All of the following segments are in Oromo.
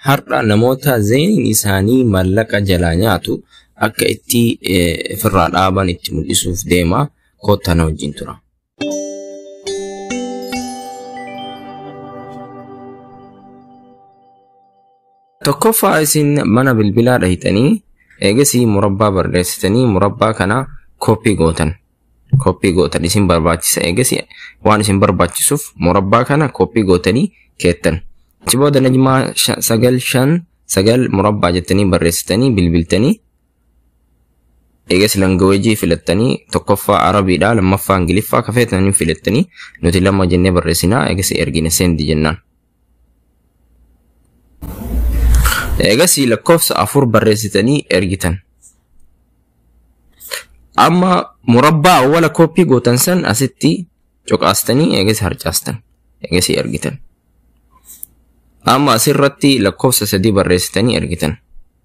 har'a namoota zeeniin isaanii mallaqa jalaa nyaatu akka itti ofirraa dhaaban itti mul'isuuf deema koottaa na wajjin tura. Tokkoffaa isin mana bilbilaa dhahitanii eegasii murabbaa barreessitanii murabbaa kana kooppii gootan. Kooppii gootan isin barbaachisa eegasii waan isin barbaachisuuf murabbaa kana kooppii gootanii keettan. Achi booda najmaa sagal shan sagal murabbaa jettanii barreessitanii bilbiltanii eegas langaweejii filattanii tokkoffaa arabiidha lammaffaa ingiliffaa kafeetanii filattanii nuti lama jennee barreessinaa eegas ergine seendi jennaan. Eegas lakkoofsa afur barreessitanii ergitan. Amma murabbaa awwala kooppii gootan san asitti coqaastanii eegas harcaastan. Eegas ergitan. Amma asirratti lakkoofsa sadii barreessitanii ergitan.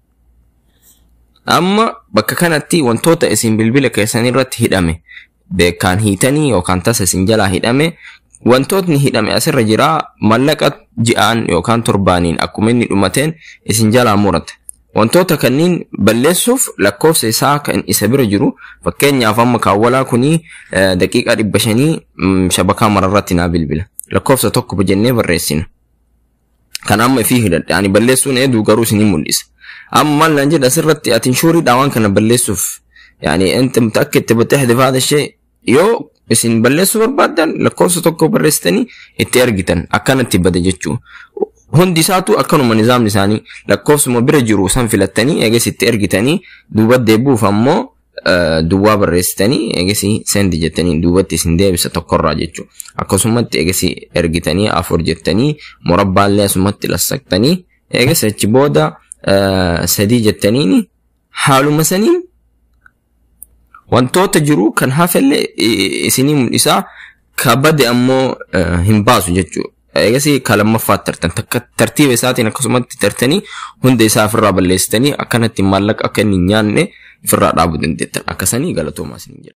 Amma bakka kanatti wantoota isin bilbila keessan irratti hidhame beekaan hiitanii yookaan tasa isin jalaa hidhame wantootni hidhame asirra jira mallaqa ji'aan yookaan torbaaniin akkuma inni dhumateen isin jalaa murata. Wantoota kanniin balleessuuf lakkoofsa isaa kan isa bira jiru fakkeenyaaf amma kaawwalaa kuni daqiiqaa dhibba shanii shabakaa mararratti naa bilbila. Lakkoofsa tokko jennee barreessina. Kan amma ifii hidhadhe ani balleessuun eeduu garuu isin mul'isa. Amma maal naan jedha asirratti ati inshuuriidhaan waan kana balleessuuf yaani inta mutaakkid tabattee faada ishee yoo isin balleessuu barbaaddan lakkoofsa tokko barreessitanii itti ergitan akkanatti bada jechuu. Hundi isaatu akkanuma nizaamni isaanii lakkoofsuma bira jiru san filattanii eegas itti ergitanii duuba deebuuf ammoo duwwaa barreessitanii eegas sendi jettanii duubatti isin deebisa tokkorraa jechuu. Akkasumatti eegas ergitanii afur jettanii murabbaallee asumatti lassaqtanii eegas achi booda sadii jettaniin haaluma saniin wantoota jiru kan hafellee isinii mul'isaa ka bade ammoo hin baasu jechuudha. Eegas ka lammaffaatti tartan tartiiba isaatiin akkasumatti tartanii hunda isaa ofirraa balleessitanii akkanatti maallaqa akka inni hin nyaanne ofirraa dhaabuu dandeettan akkasanii galatoomaa isin jedha.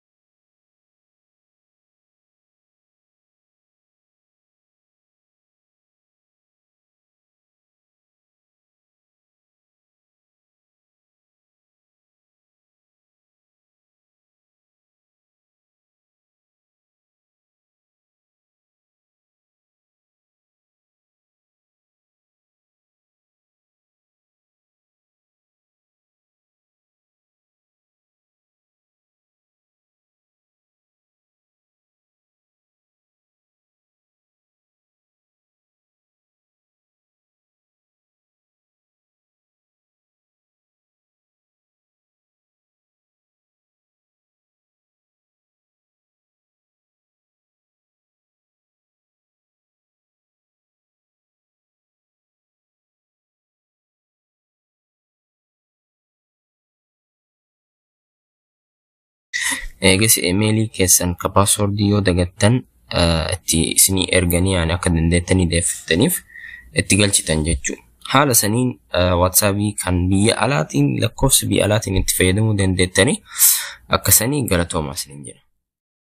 eegas imeelii keessan ka paaswordii yoo dagattan itti isinii erganii yani akka dandeettanii deeffattaniif itti galchitan jechuudha. Haala saniin watsaabii kan biyya alaatiin lakkoofsa biyya alaatiin itti fayyadamuu dandeettanii akkasanii galatoomaa isiniin jedha.